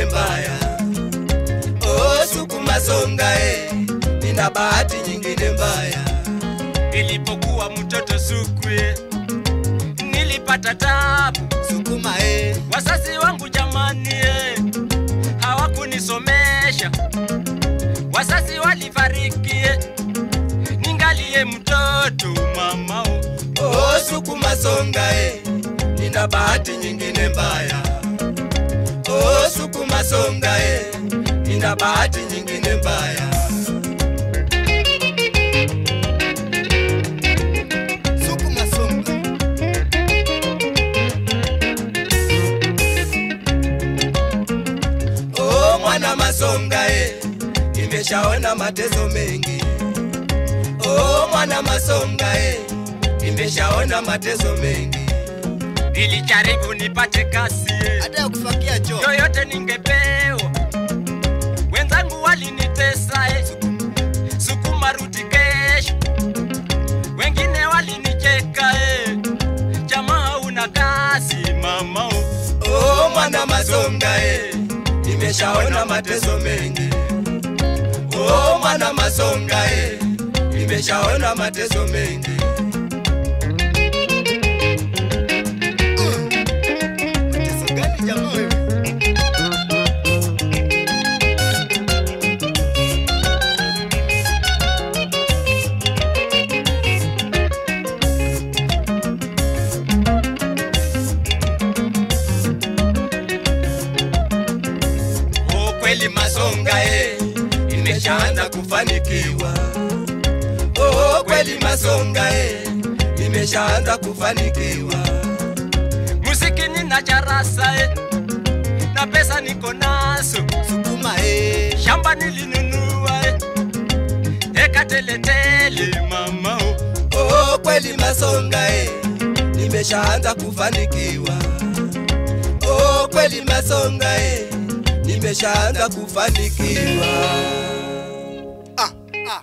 nyingine mbaya. Oh, sukuma songa eh, nina bahati nyingine mbaya. Nilipokuwa mtoto sukwe, nilipata tabu. Sukuma eh, Wazazi wangu jamani, eh, hawakunisomesha. Wazazi walifariki, eh, ningalie mtoto mama. oh. oh, sukuma songa eh, nina bahati nyingine mbaya. Oh, sukuma songa eh, nina bahati nyingine mbaya. Sukuma songa. Oh, mwana masonga eh, nimeshaona mateso mengi. Oh, mwana masonga eh, nimeshaona mateso mengi. Nilijaribu nipate kazi eh, Hata ya kufagia choo. yoyote ningepewa. Wenzangu walinitesa eh, sukuma rudi kesho. Wengine walinicheka eh, jamaa una kazi mama. oh. Oh, mwana masonga eh, nimeshaona mateso mengi. Oh, mwana masonga eh, nimeshaona mateso mengi. Mateso gani jamaa wewe? Oh, kweli masonga eh, imeshaanza kufanikiwa. Oh, kweli masonga eh, imeshaanza kufanikiwa. Muziki nina charasa eh, na pesa niko nazo. Sukuma eh, Shamba nilinunua eh, eka teletele mama. oh. oh, kweli masonga eh, nimeshaanza kufanikiwa. Oh, kweli masonga eh, nimeshaanza kufanikiwa. Ah, ah.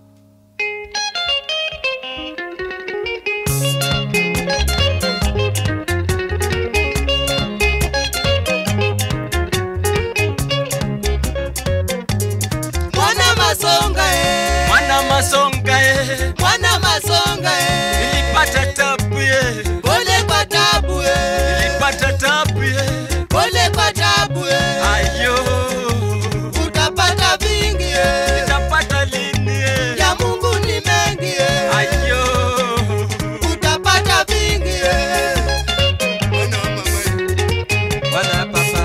Mwana masonga eh, Mwana masonga eh, mwana masonga eh, nilipata tabu eh, pole kwa tabu eh, nilipata tabu eh, pole kwa tabu eh, ayo utapata vingi eh, nitapata lini eh, ya Mungu ni mengi eh, ayo utapata vingi eh. Mwana wa mama eh. Bwana papa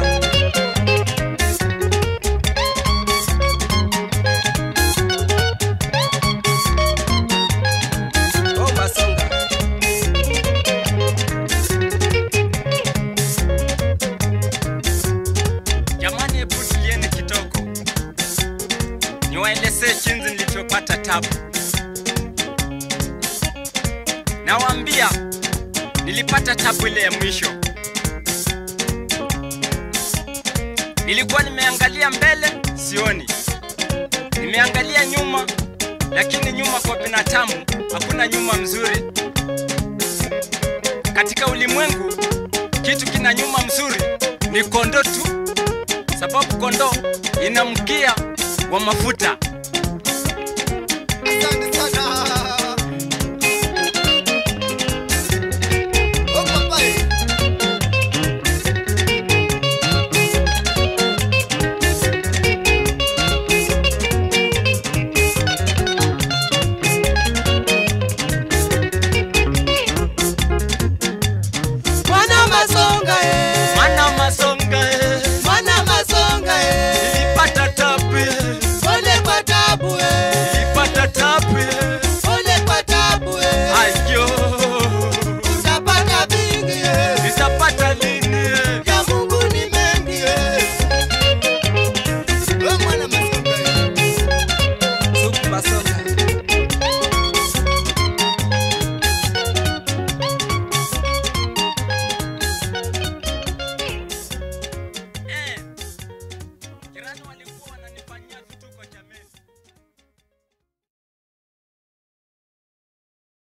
Oh, masonga. Jamani, hebu tulieni kitoko, niwaelezee jinsi nilivyopata tabu. Nawaambia nilipata tabu ile ya mwisho. Nilikuwa nimeangalia mbele, sioni, nimeangalia nyuma, lakini nyuma kwa binadamu hakuna nyuma mzuri. Katika ulimwengu kitu kina nyuma mzuri ni kondo tu, sababu kondo ina mkia wa mafuta.